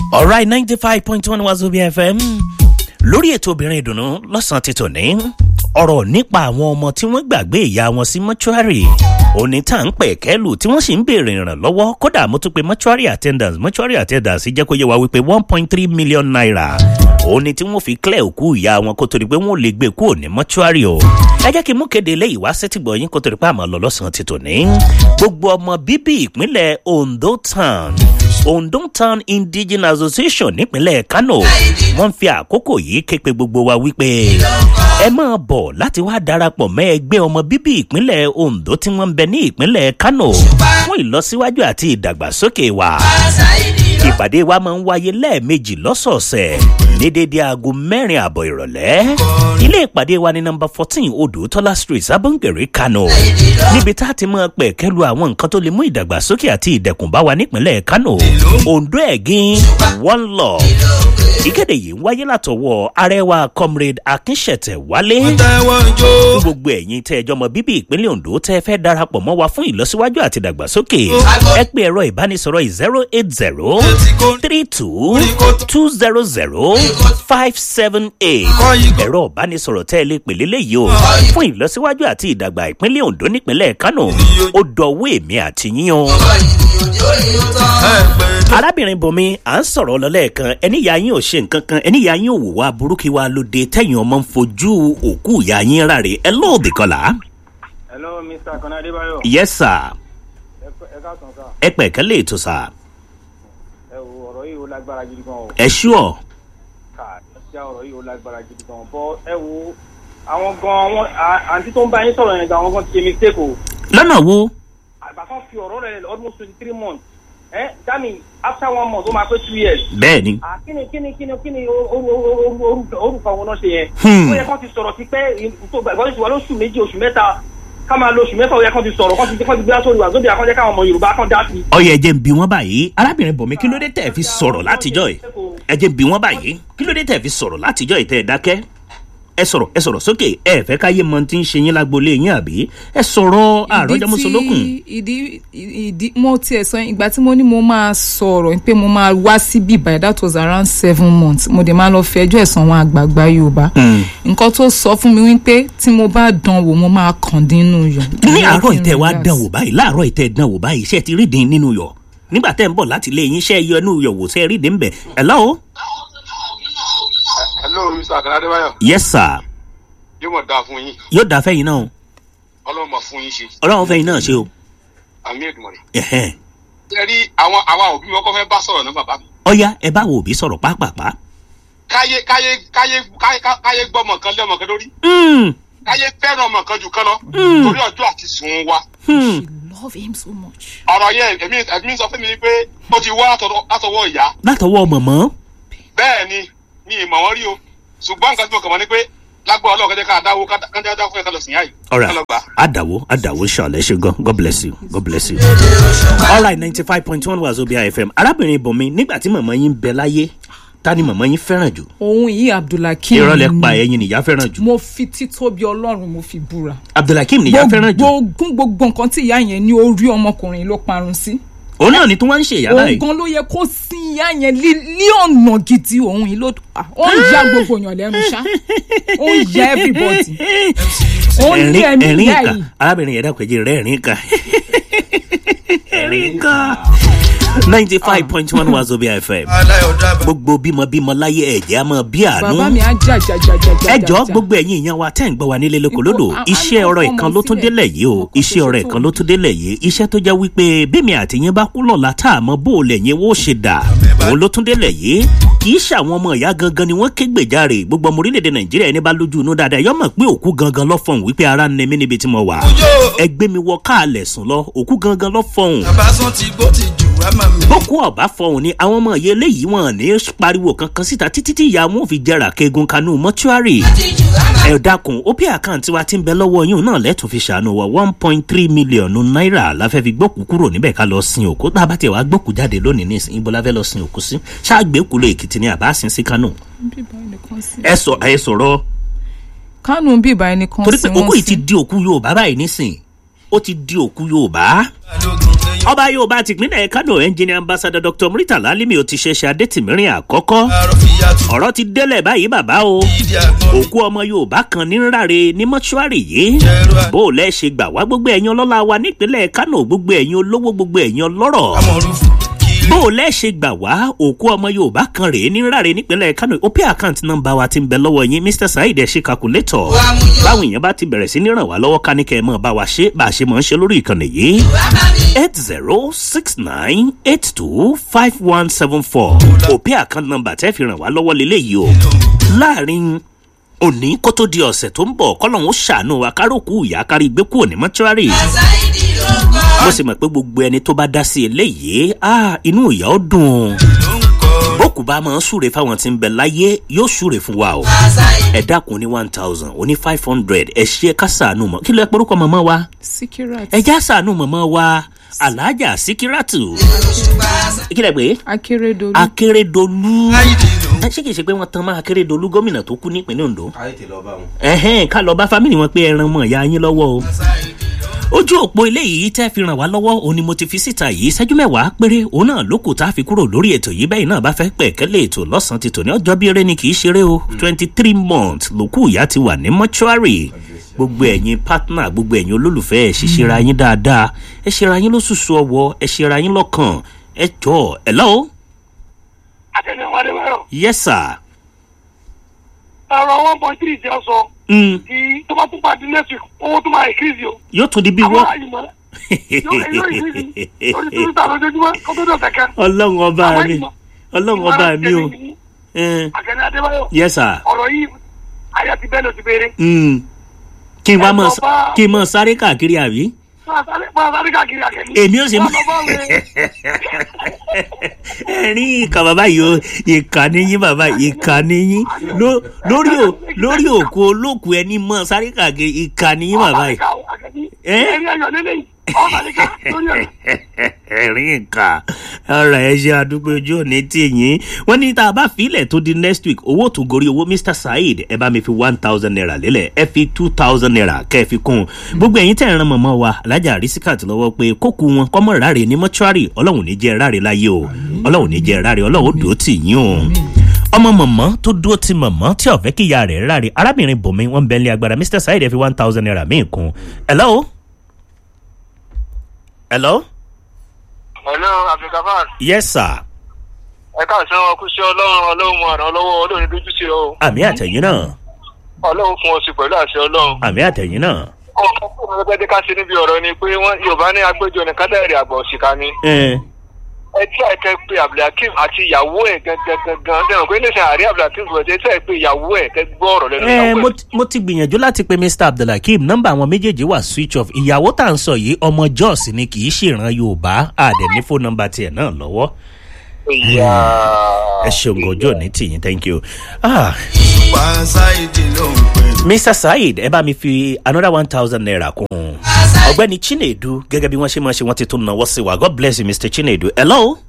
alright ninety five point one wazobia fm lórí ètò obìnrin ìdùnnú lọ́sàn-án ti tòní ọ̀rọ̀ nípa àwọn ọmọ tí wọ́n gbàgbé ìyá wọn sí mọ́ṣúárì òní tá à ń pẹ̀ kẹ́lù tí wọ́n sì ń béèrè ìrànlọ́wọ́ kódà mo tún pe mọ́ṣúárì attendance mọ́ṣúárì attendance jẹ́ kó yẹ wá wípé one point three million naira òun ni tí wọ́n fi clear òkú ìyá wọn kó torí pé wọ́n lè gbé kúrò ní mọ́ṣúárì o ẹ jẹ́ kí n mú kéde eléyìí wá sétìgbọ̀ yín kó torí pé àmọ́ lọ lọ́sàn-án ti tòní gbogbo ọmọ bíbí ìpínlẹ̀ ondo town ondo town indigenous association nípínlẹ̀ kano wọ́n fi àkókò yìí ké pe gbogbo wa wípé ẹ máa bọ̀ láti wá darapọ̀ mẹ́ ẹgbẹ́ ọmọ bíbí ìpínlẹ̀ ondo tí wọ́n ń bẹ ní ìpínlẹ̀ kano fún ìlọsíwájú àti ìdàgbàsókè wa ìpàdé wa máa ń wáyé lẹ́ẹ̀mejì lọ́sọ̀ọ̀sẹ̀ ní dédé aago mẹ́rin àbọ̀ ìrọ̀lẹ́ ilé ìpàdé wa ní nọmba fourteen odòtọ́lá street sábọ̀ngẹ̀rẹ̀ kano níbi tá a ti máa pẹ̀ kẹ́lu àwọn nǹkan tó lè mú ìdàgbàsókè àti ìdẹ̀kùn bá wa nípínlẹ̀ kano ondo ẹ̀gín one love ìkéde yìí ń wáyé látọwọ́ arẹwà comrade akínṣẹ̀tẹ̀ wálé fún gbogbo ẹ̀yin tẹ́ ẹjọ́ mọ bíbí ìpínlẹ̀ ondo tẹ́ fẹ́ darapọ̀ mọ́ wa fún ìlọsíwájú àti ìdàgbàsókè ẹ pé ẹ̀rọ ìbánisọ̀rọ̀ zero eight zero three two two zero zero five seven eight ẹ̀rọ ìbánisọ̀rọ̀ tẹ́ ẹ lè pè lélẹ́yìí o fún ìlọsíwájú àti ìdàgbà ìpínlẹ̀ ondo nípínlẹ̀ kánò ó dọ̀wọ́ èmi àti yín o arábìnrin bùnmi à ń sọ̀rọ̀ lọ́lẹ́ẹ̀kan ẹníyà yín ò ṣe nǹkan kan ẹníyà yín ò wò wá burúkú wa lóde tẹ̀yìn ọmọ ń fojú òkú ìyá yín ráre ẹ lóòdì kọlà. hello mr kan adébáyọ. yes sir ẹ káàsán sá. ẹ pẹ̀kẹ́ lè tó sà. ẹ wo ọ̀rọ̀ yìí ó lágbára gidi gan o. ẹ ṣúọ̀. ká ṣá ọ̀rọ̀ yìí ó lágbára gidi gan bọ́ ẹ wo àwọn gan wọn àǹtí tó ń bá yín sọ̀rọ̀ yẹn gan àwọn gan ti ṣe mistake o. lọ́nà wo. àgbà kan fi ọ̀rọ̀ rẹ̀ almost twenty three months ẹ dami after one month ó máa pé two years. bẹ́ẹ̀ ni. à kíni kíni kíni kíni orúkọ wọn náà ṣe yẹn. ó yẹ kán ti sọ̀rọ̀ ti pẹ́ tó gbàgbọ́ ti wà lóṣù méjì oṣù mẹ́ta ká máa lo oṣù mẹ́fà ó yẹ kán ti sọ̀rọ̀ kán ti kán ti gbé sórí wà sóbì àkànjẹ́ káwọn ọmọ yorùbá kan dá sí. ọyọ ẹjẹ ń bi wọn báyìí arábìnrin bọ̀mí kí ló dé tẹ̀ fi sọ̀rọ̀ látijọ́ yìí ẹjẹ ń bi wọn báyìí kí ló dé tẹ̀ fi sọ̀rọ̀ látijọ́ yìí tẹ̀ dákẹ́ ẹ sọ̀rọ̀ ẹ sọ̀rọ̀ sókè ẹ fẹ́ káyé mọ tí ń ṣe yín lágbolé yín àbí ẹ sọ̀rọ̀ àròjọmọsọlókùn. ìdí ìdí mo tiẹ̀ sọ ìgbà tí mo ní mo máa sọ̀rọ̀ pé mo máa wá síbí by that was around seven months mo dẹ̀ máa lọ fi ẹjọ́ ẹ̀sán wọn àgbààgbà yorùbá nǹkan tó sọ fún mi wípé tí mo bá dán wò mo máa kàn dínú yọ. ní àárọ̀ ìtẹ́ wa dán wò báyìí láàárọ̀ ìtẹ́ dán wò báyìí iṣẹ́ ti rí dín nínú yọ nígbà tẹ́ ń bọ̀ láti ilé yín iṣẹ́ yọ inú yọ wò sẹ́ rí dín bẹ̀ ẹ̀ lọ́wọ́. hello mr akanadebayo. yes sir yóò mọ̀ dáa fún yín yóò dáa fẹ́yìn náà ọlọ́run mọ̀ fún yín ṣe ọlọ́run fẹ́yìn náà ṣe o. àmì èdùmọ̀rẹ́. ẹ̀hẹ́n. ṣe rí àwọn àwa òbí wọn kọ́ fẹ́ bá sọ̀rọ̀ náà bàbá mi. ọ̀ya ẹ bá wo òbí sọ̀rọ̀ pápápá. káyé káyé káyé káyé káyé gbọ́ ọmọ kan lé ọmọ kan lórí. káyé fẹ́ràn ọmọ kan jù kan lọ. torí ọjọ́ àti sùn wa. she love him so much. ọ̀rọ̀ yẹn èmi èmi sọ fún mi pé ó ti wá látọwọ́ ìyá. látọwọ́ mọ̀mọ́. bẹ́ẹ̀ ni mi ì mọ̀ wọ́n rí o ṣùgbọ́n nǹkan tí mo kàn mọ́ ni pé lágbó ọlọ́run kẹ́jẹ́ ká dáwó kẹ́jẹ́ dáwó fún ẹ̀ka lọ sí yá yìí. alright adawo adawo ṣàlẹ̀ ṣe gan god bless you god bless you. alright ninety five point one wazobia fm arábìnrin bọ̀mí nígbà tí màmá yín bẹ láyé ta ni màmá yín fẹ́ràn jù. òun yìí abdulhakeem ìrọ̀lẹ́ pa ẹyin nìyá fẹ́ràn jù. mo fi títóbi ọlọ́run mo fi búra. abdulhakeem nìyá fẹ́ràn jù. gbogbo gbogbo nǹkan tí ìyá yẹn ní orí ọmọkùnrin ló parun sí òun náà ni tí wọ́n ń ṣe ìyá báyìí. òun gan ló yẹ kó sin ìyá yẹn ní ọ̀nà gidi òun yìí ló ó ń ya gbogbo èèyàn lẹ́nu ṣá ó ń ya everybody ó ń ní ẹ̀mí ẹ̀rín ìyá ìka yìí. arábìnrin yẹn dàpẹ́ jẹ́ rẹ́ ẹ̀rín ìka ẹ̀rín ìka ninety five point one wazobia fm gbogbo bímọ bímọ láyé ẹ̀jẹ̀ á mọ bí àánú bàbá mi á jà jà jà jà jà. ẹjọ́ gbogbo ẹ̀yin èèyàn wa tẹ́ ń gbọ́ wa nílé lóko lódò Ipò- iṣẹ́ a- a- ọ̀rọ̀ ọmọ ìkan ló tún sílẹ̀. délẹ̀ yìí o Ọkọ̀ tó iṣẹ́ ọ̀rọ̀ ṣe ìkan tó ló tún délẹ̀ yìí iṣẹ́ tó jẹ́ wípé bímí àtìyẹn bá kú lọ́la tá a mọ bó o lẹ̀ yẹn wó ṣe dà òun ló tún délẹ̀ yìí kì í ṣàwọn ọmọ ìyá gangan ni wọ́n ké gbèjáre gbogbo ọmọ orílẹ̀-èdè nàìjíríà ẹni bá lójú inú dáadáa yọ mọ̀ pé òkú gangan lọ fọ̀hún wípé ara ń nẹmí níbi tí mo wà ẹgbẹ́ mi wọ káàlẹ̀ sùn lọ òkú gangan lọ fọ̀hún àbáṣán ti gbó ti jù á máa mi. bókú ọba fọhùn ni àwọn ọmọ ìyá eléyìí wọn ní pariwo kankan síta títí tí ìyá wọn ò fi jẹrà kegun kanú mọ́túárì ẹ dákun ó pé àkáǹtì wa ti ń bẹ lọ́wọ́ yín náà lẹ́tùn fi ṣàánú wa one point three million náírà la fẹ́ fi gbókù kúrò níbẹ̀ ká lọ sin òkú tá a bá tiẹ̀ wá gbókù jáde lónìí nísìnyí ibo la fẹ́ lọ sin òkú sí ṣáàgbé kúlò èkìtì ni àbá sin sí kánò ẹ sọ ẹ sọ̀rọ̀ kánú bíbá ẹni kan torí sí pé wọn òkú yìí ti sí. di òkú yorùbá báyìí nísìn ó ti di òkú yorùbá balógun èèyàn ọba yorùbá tìpínlẹ̀ kánò ẹnjìnì ambassadọ dr muritala alimi ò ti ṣẹṣẹ adétìmírin àkọ́kọ́ àrò fìyà tù ọ̀rọ̀ ti délẹ̀ báyìí bàbá o ìdí àgbọn òkú ọmọ yorùbá kan ní ráre ní mọ́ṣúárì yìí Jẹ́rú à- bó o lẹ́ ṣe gbà wá gbogbo ẹ̀yin ọlọ́lá wa nípínlẹ̀ kánò gbogbo ẹ̀yin olówó gbogbo ẹ̀yin ọlọ́rọ̀ amọ̀rúfù kiri bó o lẹ́ ṣe gbà wá òkú ọmọ yorùbá kan rèé ní ráre nípínlẹ̀ kánò ó pé àkáǹtì nọmba wa ti ń bẹ lọ́wọ́ yín mr saheed ẹ̀ ṣe kakulétọ̀ báwọn èèyàn bá ti bẹ̀rẹ̀ sí ní ràn wá lọ́wọ́ ká ní kẹ́ ẹ mọ̀ bá wa ṣe bá a ṣe mọ̀ ń ṣe lórí ìkànnì yìí eight zero six nine eight two five one seven four òpè àkáǹtì nọmba tẹ́ fi ràn wá lọ́wọ́ lélẹ́yìí o láàrin òní kó tó di ọ̀sẹ̀ tó ń bọ̀ kọ́lọ́hún ó ṣàánú wa káròkù ìyá kárí gbé kúrò ní mọ́túárì mo sì mọ̀ pé gbogbo ẹni tó bá dá sí eléyìí ah, inú ìyá ó dùn ló ń kọ́ bókù bá máa ń súre fáwọn tí ń bẹ láyé yóò súre fún wa o ẹ dákun ní one thousand oní five hundred ẹ ṣe ká sàánú mọ kí ló ẹ porúkọ mọ̀mọ́ wa sikirat ẹ já sàánú mọ̀mọ́ wa alhaja sikiratu kí lẹ pé akérèdọlù akérèdọlù láìdí ló ẹ ṣé kìí ṣe pé wọn tan máa akérèdọlù gómìnà tó kú nípínlẹ̀ ondo ayé tè lọ bá wọn. ẹhẹn ká lọ bá fámìlì wọn pé ẹran mọ ìyá yín lọ́wọ́ o ojú òpó eléyìí tẹ́ fi ràn wá lọ́wọ́ òun ni mo ti fi síta yìí ṣẹ́jú mẹ́wàá péré òun náà ló kù tá a fi kúrò lórí ètò yìí bẹ́ẹ̀ náà bá fẹ́ pẹ̀ kẹ́lẹ́ ètò lọ́sàn-án ti tò ní ọjọ́ bí eré ni kì í ṣeré o twenty three months lòkù ìyá ti wà ní mọ́ṣúárì gbogbo ẹ̀yin partner gbogbo ẹ̀yin olólùfẹ́ ẹ̀ ṣiṣẹ́ra yín dáadáa ẹ ṣera yín lóṣooṣù ọwọ́ ẹ ṣera yín lọ́kàn ẹ jọ ẹ lọ́wọ́ àtẹnudẹ́ adébáyọ̀ yes sir. ọ̀rọ̀ one point three ti ọ sọ Mm, kí tó bá tún pàdé next week owó tó máa increase o yóò tún di bí àwọn wọ́n. àyìnbó yóò yóò increase lórí tó ń ta lójoojúmọ́ kó tó dọ̀ kẹ̀kẹ́ ọlọ́run ọba àwọn mi àyìnbó ọlọ́run ọba mi o. Eh, àtẹnudẹ́ adébáyọ̀ yes sir. ọ̀rọ̀ yìí àyà ti bẹ́ẹ̀ ló ti béèrè Mm. kí n wá mọ Ẹ lọ bá- kí n mọ sáré káàkiri àbí. máa sáré máa sáré káàkiri àkẹ́ni èmi ò sì mọ. Wọ́n lọ bá wẹ̀. ẹ̀rín ìkà bàbá yìí o ìkà níyín bàbá ìkà níyín Ló- lórí ò lórí òkú olóòkú ẹni mọ sáré káàkiri ìkà níyín bàbá yìí. Eh? ẹ̀rí ayọ̀ lélẹ́yìn ọ̀sàlẹ̀ká lórí ọ̀rẹ́. ẹ̀rín ìkà ọ̀rọ̀ ẹ ṣe àdúgbò ojú òní tì yín wọ́n ní tá a bá filẹ̀ tó di next week owó tó gorí owó mr saheed ẹ bá mi fi one thousand naira lélẹ̀ ẹ fi two thousand naira kẹ́ ẹ fi kún un gbogbo ẹ̀yin tẹ̀ ń ran mọ̀mọ́ wa alájà rìsíkàtì lọ́wọ́ pé kókù wọn kọ́mọ̀ ráre ní mọ́ṣúárì ọlọ́run ní jẹ́ ráre láyé o ọlọ́run ní jẹ́ ráre ọlọ́run ó dùn ó tì yín o ọmọ mọ̀mọ́ tó dúró ti mọ̀mọ́ tí ọ̀fẹ́ kí ìyá rẹ̀ ráre arábìnrin bòmí wọn bẹ́ẹ̀ lé agbára mr saheed ẹ fi one thousand naira míì kún hello hello hello abdulgafar yes sir. ẹ káàsán ọkùnṣe ọlọ́run ọlọ́run mọ àrùn ọlọ́wọ́ ọlọ́run dójú sí ọ àmì àtẹ̀yìn náà ọlọ́run fún ọ sí pẹ̀lú àṣẹ ọlọ́run. àmì àtẹ̀yìn náà. ọkọ̀ fún mi gbẹ́dẹ́ ká ṣe níbi ọ̀rọ̀ ni pé wọ́n yorùbá ní agbẹ́jọ́ ní kádàrí àgbà òṣìkà ni. ẹ ẹ tí àìkẹ́ pé abdulhakeem àti ìyàwó ẹ̀ gangan gangan dẹ́rùn pé níṣẹ́ àrí abdulhakeem sọ̀rọ̀ ẹ tí àìpé ìyàwó ẹ̀ kẹ́ gbọ́ ọ̀rọ̀ lẹ́nu ẹ ìyàwó mo ẹ̀. ti- mo ti gbìyànjú láti pe mr abdulhakeem nọmba àwọn méjèèjì wà switch off ìyàwó tá à ń sọ yìí ọmọ jos ni kì í ṣèràn yorùbá àdẹ ní fóònù nọmba tiẹ̀ náà lọ́wọ́ ìyá ẹ ṣeun gọjọ ní tìyín thank you. Ah, pa ṣáìdì ló ń pè mr saheed ẹ bá mi fi another one thousand naira kún un ọgbẹni chinedu gẹgẹ bí wọn ṣe máa ṣe wọn ti tún náwó sí wa god bless you mr chinedu hello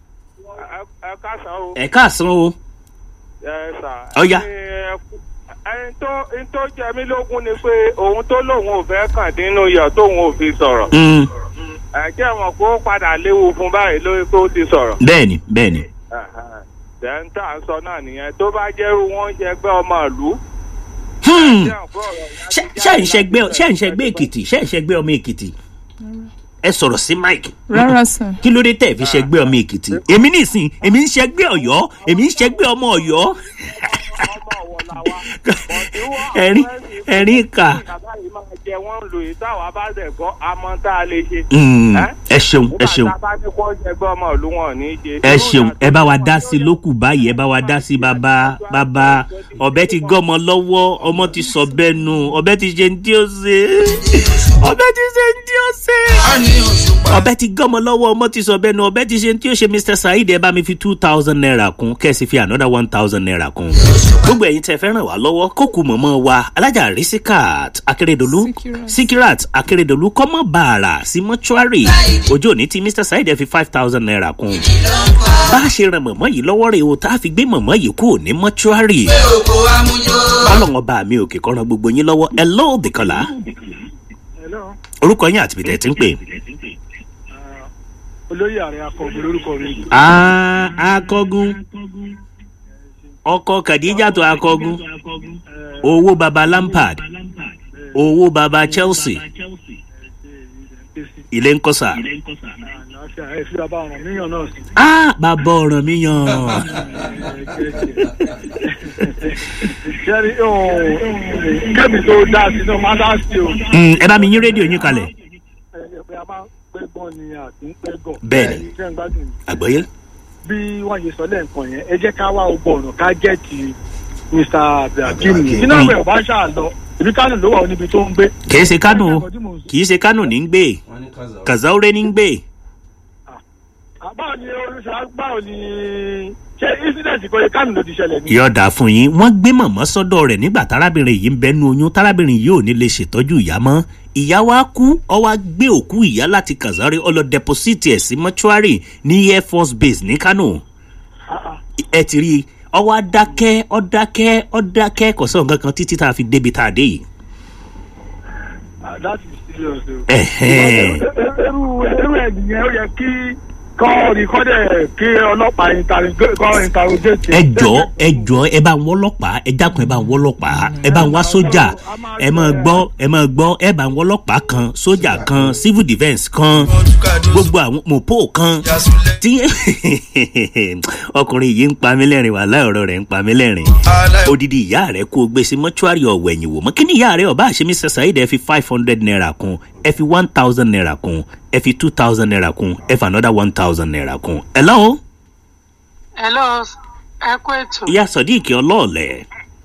ẹ káàsán o. ẹ káàsán o ẹ sà. Ọya. ẹ kú- ẹni tó ẹni tó jẹ mí lógún ni pé òun tó lòun ò fẹ́ kàn nínú iyọ̀ tóun ò fi sọ̀rọ̀. Mm, ẹ jẹ́ wọn kó padà léwu fún báyìí lórí pé ó ti sọ̀rọ̀. bẹẹni bẹẹni dẹ́ńtà ń sọ náà nìyẹn tó bá jẹ́rú wọn jẹ gbẹ́ ọmọ ìlú. Hmm. jẹ́ ọ̀pọ̀ ọ̀rọ̀ yẹn ṣe ti ṣe ń jáde ṣẹgbẹ́ láti ṣe ń ṣẹgbẹ́ èkìtì ṣe ń ṣẹgbẹ́ ọmọ èkìtì ẹ sọ̀rọ̀ sí mike rárá sà kí ló dé tẹ̀ fi ṣẹgbẹ́ ọmọ èkìtì èmi nìsín èmi ń ṣẹgbẹ́ ọ̀yọ́ èmi ń ṣẹgbẹ́ ọmọ ọ̀yọ́ ọmọ ọ̀wọ̀ la wa. Bọ̀dé wọ́n ẹ̀rín àwọn ẹ̀sìn ẹ̀rín kà bàbá yìí máa jẹ wọ́n lò yìí táwa bá dẹ̀ gbọ́ àmọ́ tá a lè ṣe. Mm, Ẹ́? ẹ ṣeun ẹ ṣeun nígbà tá a bá ní kó jẹgbẹ́ ọmọ ìlú wọn ò ní í ṣe. ẹ ṣeun ẹ bá wa dá sí lókù báyìí ẹ bá wa dá sí bàbá bàbá ọbẹ ti gọmọ lọwọ ọmọ ti sọ bẹẹ nù ọbẹ ti ṣe ní tí ó ṣe ọbẹ ti ṣe ní tí ó ṣe á ní òṣùpá ọbẹ ti gọmọ lọwọ ọmọ ti sọ bẹẹ nù ọbẹ ti ṣe ní tí ó ṣe mr saheed ẹ bá mi fi two thousand naira kún kẹ́sì fi another one thousand naira kún gbogbo ẹ̀yin tẹ fẹ́ ràn wá lọ́wọ́ kókù mọ̀mọ́ wa alájà risikat akérèdọ́lù Sikirat. sikirat akérèdọ́lù kọ́mọ́ bàrà sí mọ́ṣúárì ojú òní tí mr saheed ẹ fi five thousand naira kún bá a ṣe ran mọ̀mọ́ yìí lọ́wọ́ rẹ̀ o tá a fi gbé mọ̀mọ́ yìí kúrò ní mọ́ṣúárì oko amújó. ọlọ́wọ́n bá mi òkè kọ́ran gbogbo yín lọ́wọ́ ẹ lọ́ọ́ dìkọ̀lá Hello. orúkọ yín àti bìtẹ̀ tí ń pè olóyè ààrẹ akọ̀gbìn lórúkọ mi. Ah, akọgun ọkọ kàdíjàtò akọgun owó baba lampard owó baba chelsea ilé ń kọsà. ẹ fi bàbá ọ̀ràn míyàn náà sí. Ah, bàbá ọ̀ràn mi yàn. jẹ́rí kẹ́mi tó dá sí náà máa dá sí o. Mm, ẹ bá mi yín rédíò yín kalẹ̀. ẹ pé a máa ń pẹ́gbọ́n ni àti ń pẹ́gàn. Bẹ́ẹ̀ni. ṣé ń gbádùn yìí. àgbọ̀yé. bí wọ́n ṣe sọ lẹ́ǹkan yẹn ẹ jẹ́ ká wá ogbó ọ̀nà ká gẹ̀ẹ́tì mr abdulhakeem Abdulhakeem. tí náà bẹ̀rẹ̀ bá ṣáà lọ ibi kánò ló wà níbi tó ń gbé. kì í ṣe kánò o kì í ṣe kánò ní ń gbé kazaure ní ń gbé. báwo ni oríṣà báwo ni ṣé incident kan yẹ kánò ló ti ṣẹlẹ̀ ni. yọ̀ọ̀dà fún yín wọ́n gbé mọ̀mọ́ sọ́dọ̀ rẹ̀ nígbà tárábìnrin yìí ń bẹnu oyún tárábìnrin yìí ò ní lè ṣètọ́jú ìyá mọ́ ìyá wa kú ọ wá gbé òkú ìyá láti kazaure ọ lọ dẹposítì ẹ̀ sí mọ́ṣúárì ní air force base ní kánò ẹ ti rí i ọ wá dákẹ́ ọ dákẹ́ ọ dákẹ́ kò sọ nǹkan kan títí tá a fi débi tá a dé yìí. Ah, that is serious o. Ẹ̀hẹ́n. irú irú ẹ̀ nìyẹn ó yẹ kí kọ́ rìkọ́dẹ̀ kí ọlọ́pàá interrogate- kọ́ interrogate. ẹ jọ ẹ jọ ẹ bá ń wọ ọlọpàá ẹ dákun ẹ bá ń wọ ọlọpàá ẹ bá ń wá sójà ẹ máa gbọ ẹ máa gbọ ẹ bá ń wọ ọlọpàá kan sójà kan civil defence kan gbogbo àwọn mopo kan tí ọkùnrin yìí ń pa mí lẹ́rìn wà láìọ̀rọ̀ rẹ̀ ń pa mí lẹ́rìn odidi ìyá rẹ̀ kó o gbé sí mọ́ṣúárì ọ̀wẹ̀yìn wò mọ́ kí ni ìyá rẹ̀ ọba àṣemí sẹ́sà ìdẹ́ fi five hundred naira kun ẹ fi one thousand naira kun ẹ fi two thousand naira kun ẹ fi another one thousand naira kun. ẹ lọ́wọ́ hello ẹ kú ètò ìyá sọ̀díìkì ọlọ́ọ̀lẹ̀.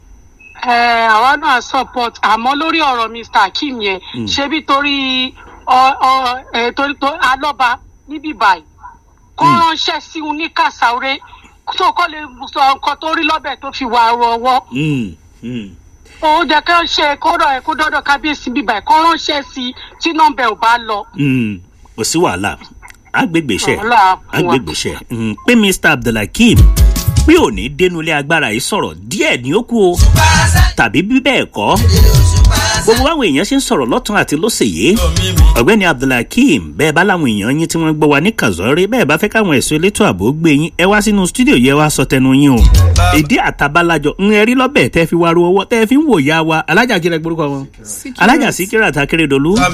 ẹ àwa náà support àmọ́ lórí ọ̀rọ̀ mr akeem yẹn ṣebí torí ọ ọ ẹ torí tó alọ́ba níbí báyìí kó ránṣẹ́ sí un ní kàsáwéré tó kọ́ lè sọ nǹkan tó rí lọ́bẹ̀ tó fi wà ọwọ́ Mm, mm. ó jẹ́ kí wọ́n ṣe kóró ẹ̀ kó dọ́dọ̀ kábíyèsí bíbá ẹ̀ kó ránṣẹ́ sí i tí nọ́mbẹ̀ ò bá lọ. Mm, kò sí wàhálà agbègbèsẹ Wàhálà fún wa. agbègbèsẹ Mm, pé mr abdulhakeem pé ò ní dénúlé agbára yìí sọ̀rọ̀ díẹ̀ ní ó kú o tàbí bí bẹ́ẹ̀ kọ́ gbogbo àwọn èèyàn ṣe ń sọ̀rọ̀ lọ́tún àti lọ́sẹ̀yẹ ọ̀gbẹ́ni abdulhakeem bẹ́ẹ̀ bá láwọn èèyàn yín tí wọ́n gbọ́ wa ní kazọ́rí bẹ́ẹ̀ bá fẹ́ káwọn ẹ̀sọ́ elétò ààbò gbé yín ẹ wá sínú stúdíò yẹ wá sọ tẹnu yín o ìdí àtàbálàjọ ń ẹrí lọ́bẹ̀ tẹ́ fi wá ru ọwọ́ tẹ́ fi ń wò ya wa alájà kílẹ̀ gbórúkọ wọn alájà síkírà takérédolú